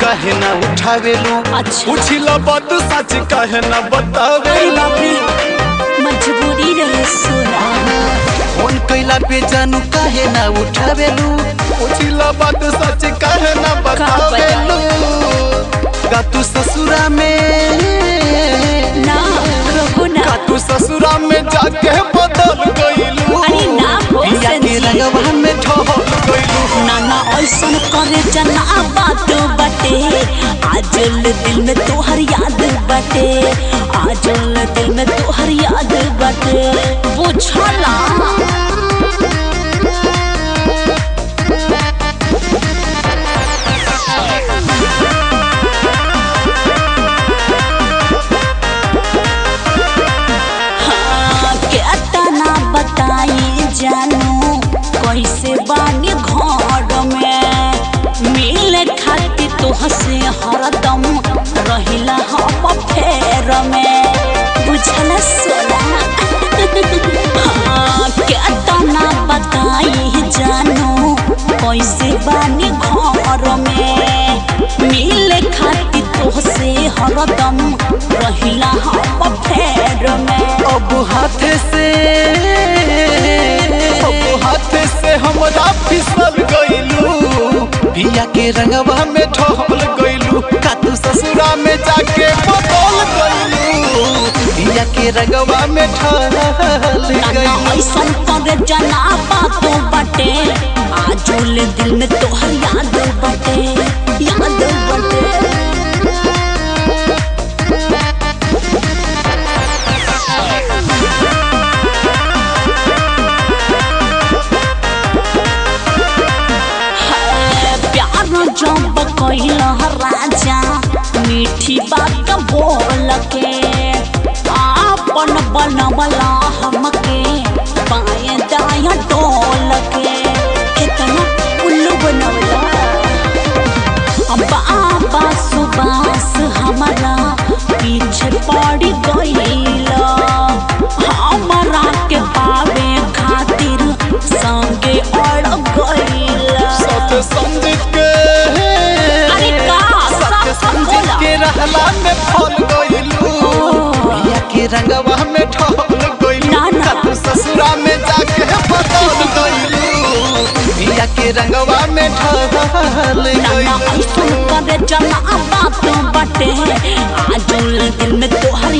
काहे ना उठावेलू अच्छा। पूछिला बात सच काहे ना अरे बतावेलू बाप रे मजबूरी रहे सोना फोन कैला पे जानू काहे ना उठावेलू पूछिला बात सच काहे ना बतावेलू का तू ससुरा में ना कहो ना का तू ससुरा में जाके बदल गइलू अरे ना हो पिया के संजी। रंगवा में ढल गइलू नाना ऐसन करे जना बात बाटे आजल दिल में तोहर याद बाटे आजल दिल में तोहर याद बाटे बुझला हाँ, केतना बताई जानू कैसे बानी घर में मिले खातिर तोहसे हरदम रहिला हम फेर में बुझल सोना हाँ, केतना बताई जानू कैसे बानी घर में मिले खातिर तोहसे हरदम रहिला हम फेर में अब हाथ से अब हाथ से हमरा फिसल गइलू पिया के रंगवा में ढल गइलू का तू ससुरा में जाके बदल गइलू पिया के रंगवा में ढल नाना गइलू ऐसन करे जना बातो बाटे आजोल दिल में तोहर याद बाटे याद बाटे है, प्यार जब कैला राजा मीठी बात बोल के आपन बनवला हमके बाएं दाया डोल के कितना उल्लू बनवला बाबा सुबास हमारा पीछे पड़ गईला हमारा के पावे खातिर संगे अड़ गईला सत संजित के अरे का? सत सब- सब संजित बोला। के रहला में फल गइलू पिया के रंगवा में ढल गइलू ना, ना। का तू ससुरा में जाके बदल गइलू पिया के रंगवा में ढल नाना गइलू ऐसन करे जना बात बाटे आजुल दिल में तोहर